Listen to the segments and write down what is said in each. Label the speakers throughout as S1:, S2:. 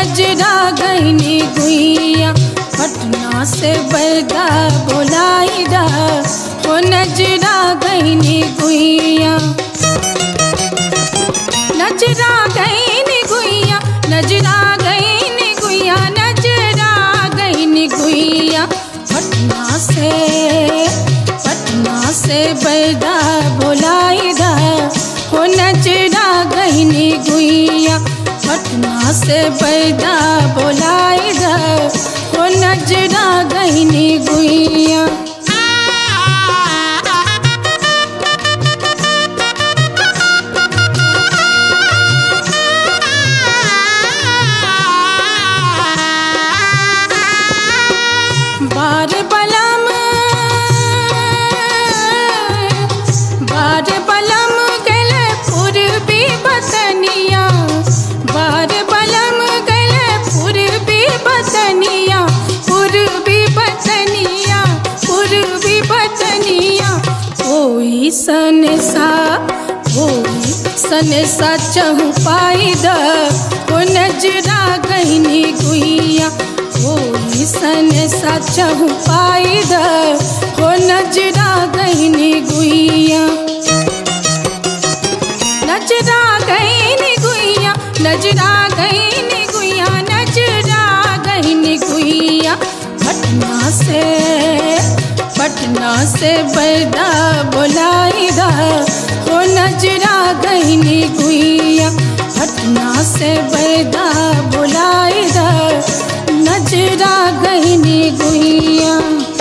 S1: नजरा गईनी गुइया पटना से बैदा बोलाई दा हो नजरा गईनी गुइया नजरा गईनी गुइया नजरा गईनी गुइया नजरा गईनी गुइया पटना से पटना से बैदा बोलाई दा हो नजरा गईनी गुइया पटना से बैदा बोलाई दा हो नजरा गईनी गुइया बार बलम बार बलम गले पूर्वी बतनिया बार बलम गले पूर्वी बतनिया पूर्वी बतनिया पूर्वी बतनिया कोई सन सा कोई सन सा चहु पाई द को नजरा गहनी गुइया कोई सन सा चहु पाई द को नजरा गहनी गुइया नजरा गहनी गुइया नजरा गहनी गुइया नजरा गहनी गुइया पटना से पटना से बैदा बोलाई दा हो नजरा गहनी गुइया पटना से बैदा बोलाई दा नजरा गहनी गुइया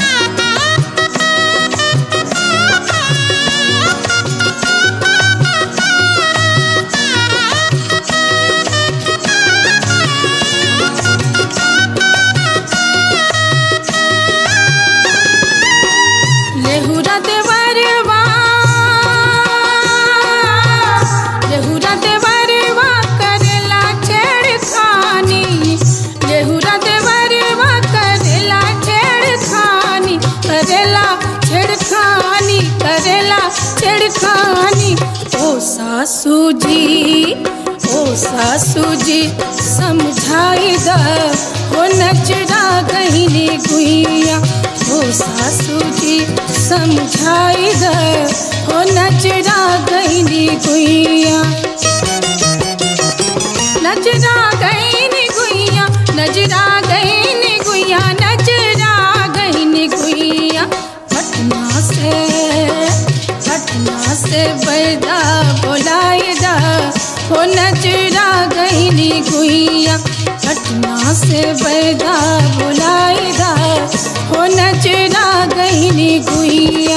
S1: लेहुरा देवरवा लेहुरा देवरवा करेला छेड़खानी लेहुरा देवरवा करेला छेड़खानी करेला छेड़खानी करेला छेड़खानी ओ सासू जी ओ सासू जी समझाई द हो नचरा गहिनी गुइया हो सासू जी समझाई द हो नचरा गहिनी गुइया नजरा गईनी गुइया नजरा गईनी गुइया नजरा गईनी गुइया पटना से पटना से बैदा बोलाई दा हो नजरा गईनी गुइया पटना से बैदा बोलाई दा हो नजरा गईनी गुइया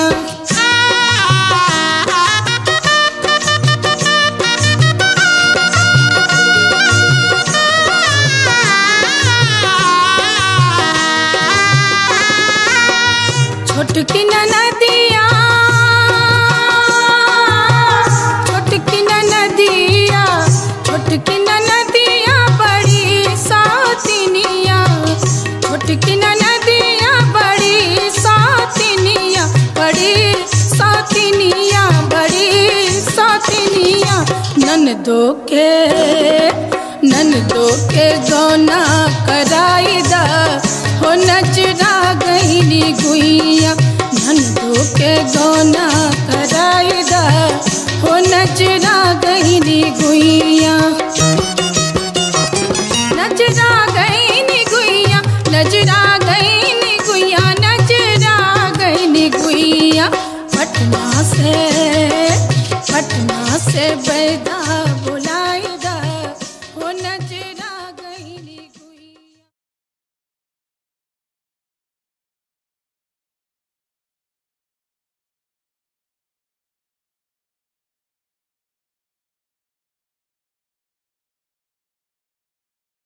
S1: छोटकी नदिया छोटकी नदिया छोटकी नदिया बड़ी सातिनिया छोटकी नदिया बड़ी सातिनिया बड़ी सातिनिया बड़ी सातिनिया ननदो के ननदो के गौना कराई दा हो नजरा गईनी गुइया ननदो के गौना कराई दा हो नजरा गईनी गुइया नजरा गईनी गुइया नजरा गईनी गुइया नजरा गईनी गुइया पटना से पटना से बैदा